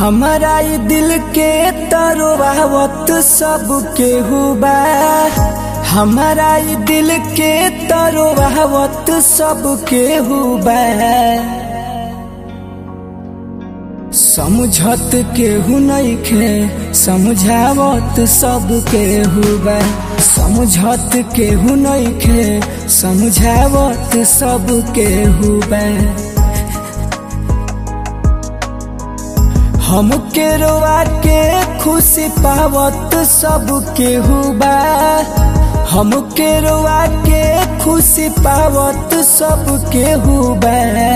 हमारा ई दिल के तरोवावत सब केहू बा हमारा ई दिल के तरोवावत सब केहू बा समझत केहू नइखे समझावत सब केहू बा समझत केहू नइखे समझावत सब केहू बा हमके रोआ के खुशी पावत सब केहू बा हमके रोआ के खुशी पावत सब केहू बा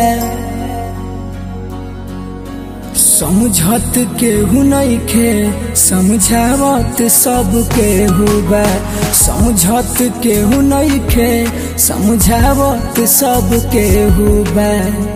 समझत केहू नइखे समझावत सब केहू बा समझत केहू नइखे समझावत सब केहू बा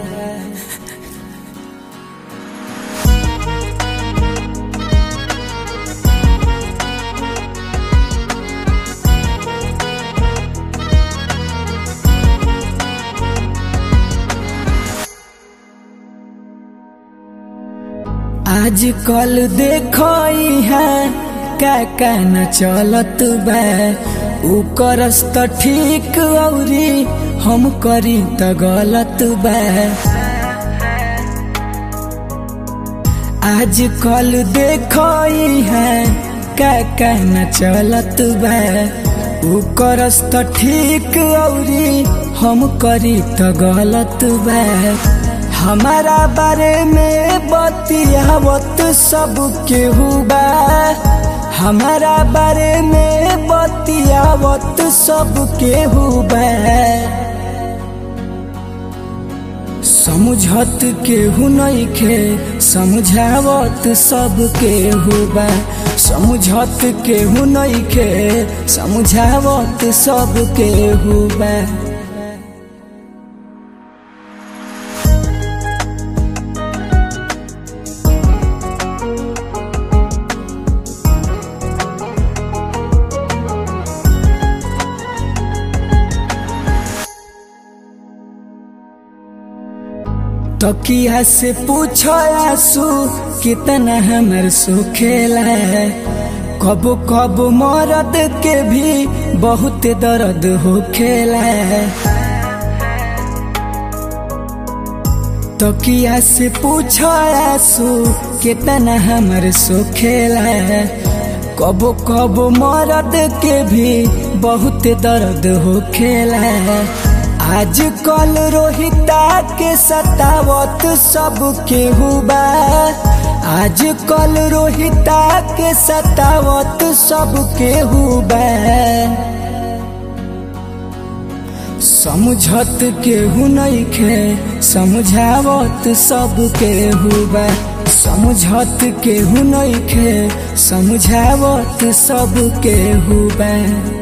आज कल देखो है का का न चलत बा ऊ करस त ठीक औरी हम करी त गलत बा आज कल देखो है का का न चलत बा ऊ करस त ठीक औरी हम करी त गलत बा हमारा बारे में बतियावत सब केहू बा हमारा बारे में बतियावत सब केहू बा समझत केहू नइखे समझावत सब केहू बा समझत केहू नइखे समझावत सब केहू बा तकिया से पूछो आंसू कितना हमर सुखेला कब कब मरद के भी बहुत दर्द होखेला तकिया से पूछो आंसू कितना हमर सुखेला कब कब मरद के भी बहुत दर्द होखेला आज कल रोहिता के सतावत सब केहू बा आज कल रोहिता के सतावत सब केहू बा समझत केहू नइखे समझावत सब केहू बा समझत केहू नइखे समझावत सब केहू बा